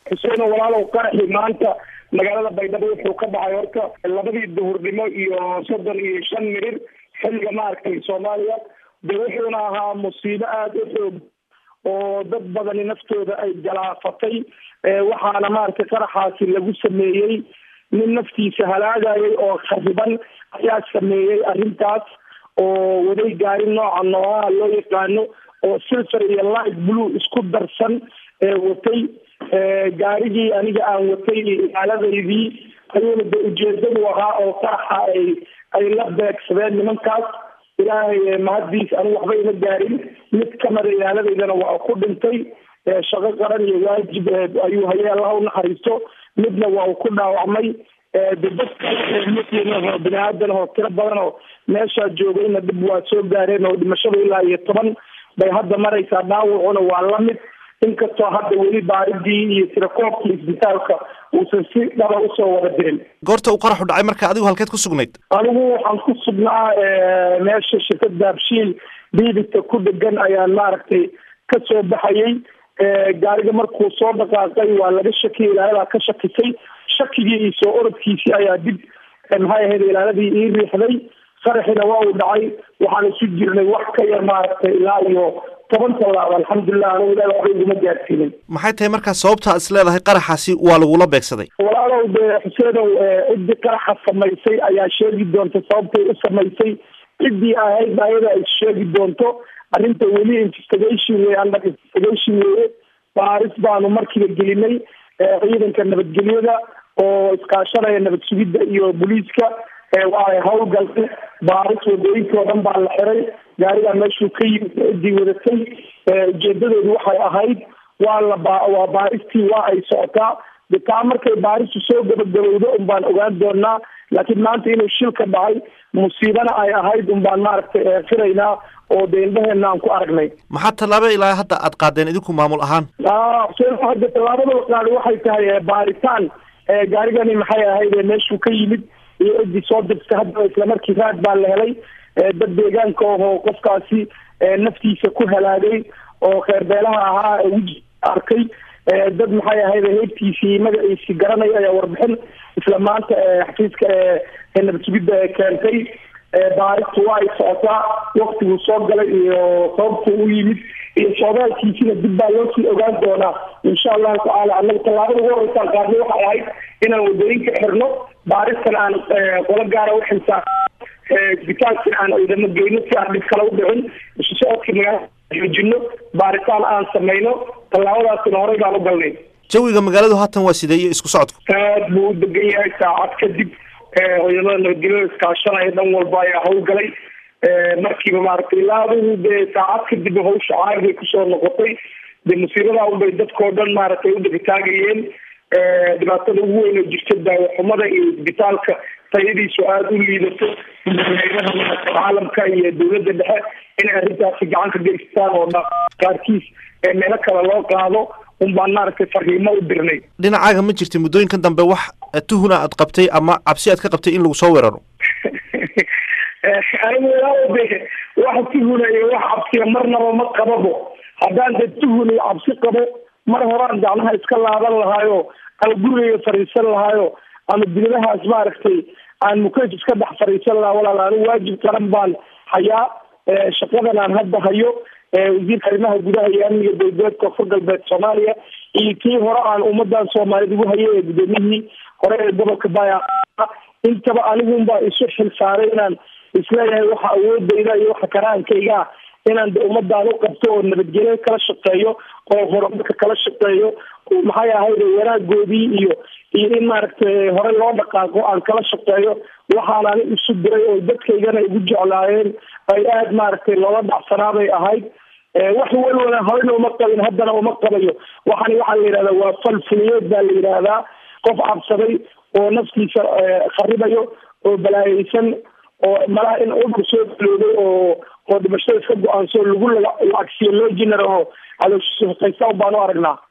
xuseeno walaalow qaraxi maanta magaalada baydhabo wuxuu ka dhacay horta labadii duhurnimo iyo soddon iyo shan mirir xilliga maaragtay soomaaliya de wuxuuna ahaa musiibo aada u xoog oo dad badani naftooda ay galaafatay waxaana maaragtay qaraxaasi lagu sameeyey nin naftiisa halaagayay oo khariban ayaa sameeyey arrintaas oo waday gaari nooca noocaha loo yaqaano oo silver iyo light blue isku darsan watay gaarigii aniga aan watay ilaaladaydii ayuuna de ujeedadu ahaa oo qaraxa ay ay la beegsadeen nimankaas ilaahay mahaddiis anigu waxba ima gaarin mid kamida ilaaladaydana waa ku dhintay shaqo qaran iyo waajib ayuu hayay allaha unaxariisto midna waa uu ku dhaawacmay de dadka muslimah bini aadan oo tiro badan oo meeshaa joogayna dhib waa soo gaareen oo dhimashada ilaa iyo toban bay hadda maraysaa dhaawacuna waa lamid inkastoo hadda weli baaridii iyo tirakoobkii isbitaalka uusan si dhaba usoo wada dirin goorta uu qaraxu dhacay marka adigu halkeed ku sugnayd anigu waxaan ku sugnaa meesha shirkada habshiil biibita ku dhegan ayaan maaragtay ka soo baxayay gaariga markuu soo dhaqaaqay waa laga shakiyay ilaaladaa ka shakisay shakigii iyo soo orodkiisii ayaa dib maxay ahayd ilaaladii ii riixday qaraxina waa uu dhacay waxaan isu jirnay wax ka yar maaragtay ilaa iyo toban tallaab alxamdulilah anigu ilaah waxba iguma gaarsiinin maxay tahay markaa sababta is leedahay qaraxaasi waa lagula beegsaday walaalow de xuseenow ciddii qaraxa samaysay ayaa sheegi doonta sababtay u samaysay ciddii ahayd ayada ay sheegi doonto arrinta weli investigation wey under investigation weye baaris baanu markiiba gelinay ciidanka nabadgelyada oo iskaashanaya nabad sugidda iyo booliiska waa ay hawlgaltay baaris wadooyinka oo dhan baa la xiray gaarigaa meeshuu ka yimid ciddii wadatay ujeedadoodu waxay ahayd waa la ba waa baaristii waa ay socotaa de taa markay baaristu soo gabagabowdo un baan ogaan doonaa laakiin maanta inuu shilka dhacay musiibana ay ahayd un baan maaragtay firaynaa oo de indhaheena aan ku aragnay maxaa tallaabo ilaa hadda aad qaadeen idinku maamul ahaan xuseen hadda tallaabada la qaaday waxay tahay baaritaan gaarigani maxay ahayd meeshuu ka yimid iyo ciddii soo dirtay haddaba islamarkii raad baa la helay dad deegaanka ahoo qofkaasi naftiisa ku halaagay oo kheerbeelaha ahaa weji arkay dad maxay ahayd heybtiisii magaciisii garanaya ayaa warbixin isla maanta xafiiska nabad sugidda keentay baaristu waa ay socotaa waktiguu soo galay iyo sababtuu u yimid iyo soodaalkiisina dib baa loo sii ogaan doonaa insha allahu tacaala annaga tallaabada ugu horeysaan qaadnay waxay ahayd inaan wadooyinka xirno baaristan aan qolo gaara uxilsaa isbitaalkina aan ciidamo geyno si aan dhib kale u dhicin isu socodkii magaalada xoojino baaritaan aan samayno tallaabadaasina horey baan u galnay jawiga magaaladu haatan waa sidee iyo isku socodku aad buu u degan yahay saacad kadib ciidamada nabadgelyada iskaashanaya dhan walba ayaa hawlgalay markiiba maaragtay ilaa adigu dee saacad kadib hawsha caar bay kusoo noqotay de musiibada unbay dadkao dhan maaragtay u dhibitaagayeen dhibaatada ugu weyn oo jirta daawaxumada iyo isbitaalka tayadiisu aada u liidato hayadaha caalamka iyo dawladda dhexe inay arrintaasi gacan ka geystaan oo qaarkiis meelo kale loo qaado un baan maaragtay fariimo u dirnay dhinacaaga ma jirta muddooyinkan dambe wax tuhuna aad qabtay ama cabsi aad ka qabtay in lagu soo weeraro anigu ilaa de wax tuhuna iyo wax cabsiya marnaba ma qababo haddaan de tuhun iyo cabsi qabo mar horaan gacmaha iska laaban lahaayo ama gurigayga fariisan lahaayo ama diladahaas maaragtay aan mukeef iska dhex fariisan lahaa walaal anigu waajib qaran baan hayaa shaqadan aan hadda hayo wasiirka arrimaha gudaha iyo amniga dowladeed koonfur galbeed soomaaliya iyo kii hore aan ummadan soomaaliyed ugu hayay ee gudoomiyihii hore ee gobolka baya intaba anigunbaa isu xil saaray inaan isleeyahay waxa awoodayda iyo waxa karaankayga ah inaan de ummadaan u qabto oo nabadgelyo kala shaqeeyo oo horumarka kala shaqeeyo maxay ahayd wanaagoodii iyo iyo in maaragtay hore loo dhaqaaqo aan kala shaqeeyo waxaan ani isu diray oo dadkaygana igu jeclaayeen ay aada maaragtay loola dhacsanaabay ahayd wax walwala horena uma qabin haddana uma qabayo waxani waxaa la yidhahdaa waa fal fuliyeed baa la yidhaahdaa qof cabsaday oo naftiisa kharibayo oo balaayeysan oo malaha in udur soo galooday oo oo dhimashada iska go-aanso lagu lacagsiyo loo jinaro oo calooshiisa hoqaysa baan u aragnaa